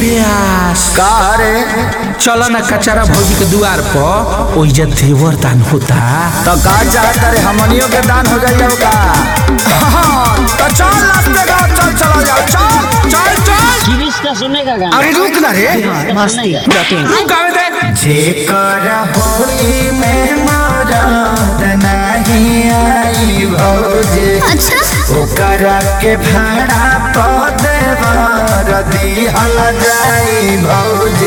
प्यास का रे चलो ना कचरा भौजी के दुआर पर ओइजा देवर दान होता तो का चाहता रे हमनियों के दान हो जाइए का हाँ, तो चल रास्ते का चल चला जाओ चल चल चल गिरीश का सुनेगा गाना अरे रुक ना रे सुनेगा रुक आवे दे जेकर होली में मरद नहीं आई भौजी अच्छा ओकर के भाड़ा पद बर दिहल जाई भौजी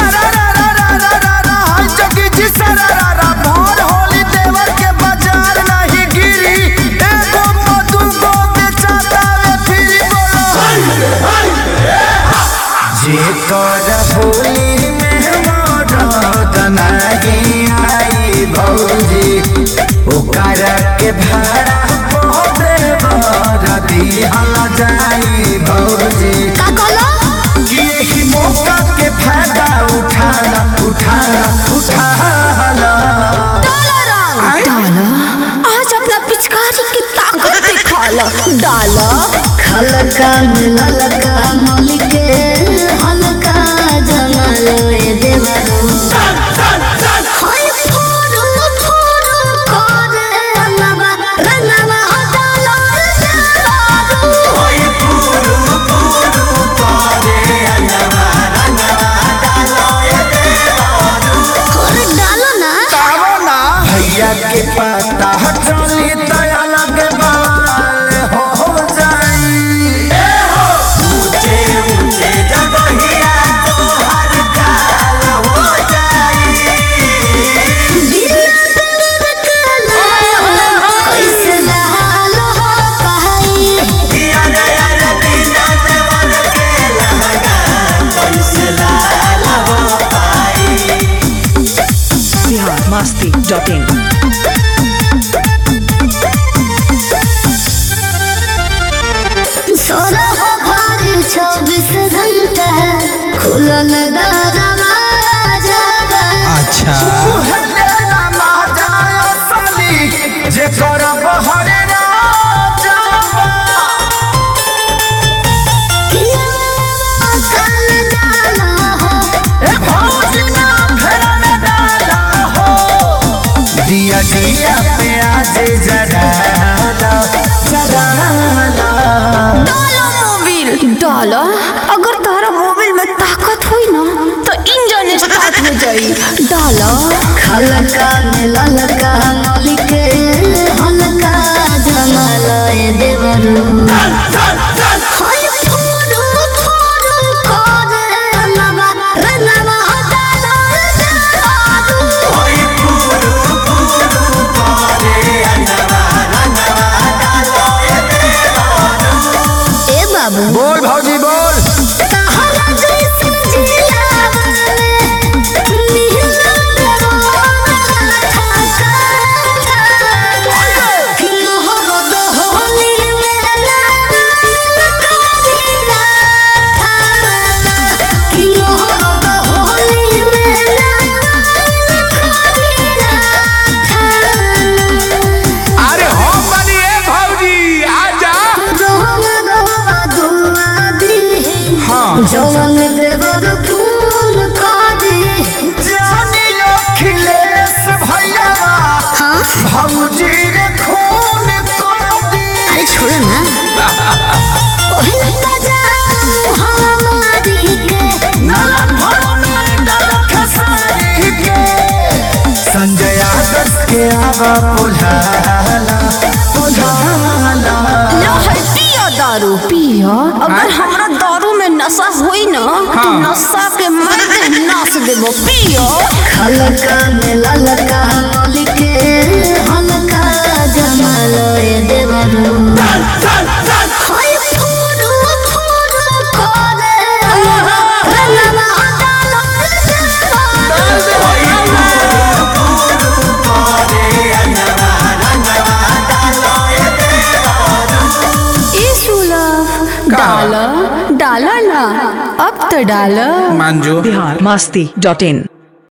जेकर होली में मरद नहीं आई भौजी ओकर के भाड़ा पद बर दिहल जाई भौजी का कहलो कि यही मौका के फायदा उठाना उठाना उठाना डाला आज अपना पिचकारी की ताकत दिखाला डाला खलका ललका मलिके हलका जमालो ए देवरो हाय फोरो फोरो करे अनवा रनवा डाला देवरो अरे डालो ना भैया के पता चली दया लगे बाल हो जाई ऊंचे ऊंचे जगहिया तो हर काल हो जाई कैसे डालो कहाई अरे अरे बिना देवर के लगा कैसे लाल हो पाई biharmasti.in सोना हो घर चौबीस घंटा खुलल दरवाजा अच्छा जे करब हरे राजा कल डाला हो ए भौजना फेर में डाला हो दिया दिया पे आज जराला जराला डालो मोबिल डालो अगर तारा मोबिल में ताकत हुई ना तो इंजन स्टार्ट हो जाई डालो खलका में ललका मलिके हलका जमालो ए देवरो हाय फोरो फोरो करे अनवा रनवा डालो देवरो ए बाबू बोल भौजी बोल तहरा जैसन जियावले नीला दरवाजा ठका किन्हरो दहली में ना करीना किन्हरो दहली में ना करीना अरे हम बनी ए भौजी आजा जवन देवर फूल कादी जानी अखिलेश भैया हाँ भौजी रे खून कर दी अरे छोड़ो ना ओहिन बजाऊ हमारी के संजय आदर्श के आवा पुल्हाला पुल्हाला लो है पिया दारू पिया अगर हमरा दारू में नशा होई ना तो नशा के मर्द नाच देबो पिया खलका में ललका मलिके हलका जमालो ए देवरो हाय फोरो फोरो करे रनवा डालो डाला डाला ना अब तो डाला मांजो biharmasti.in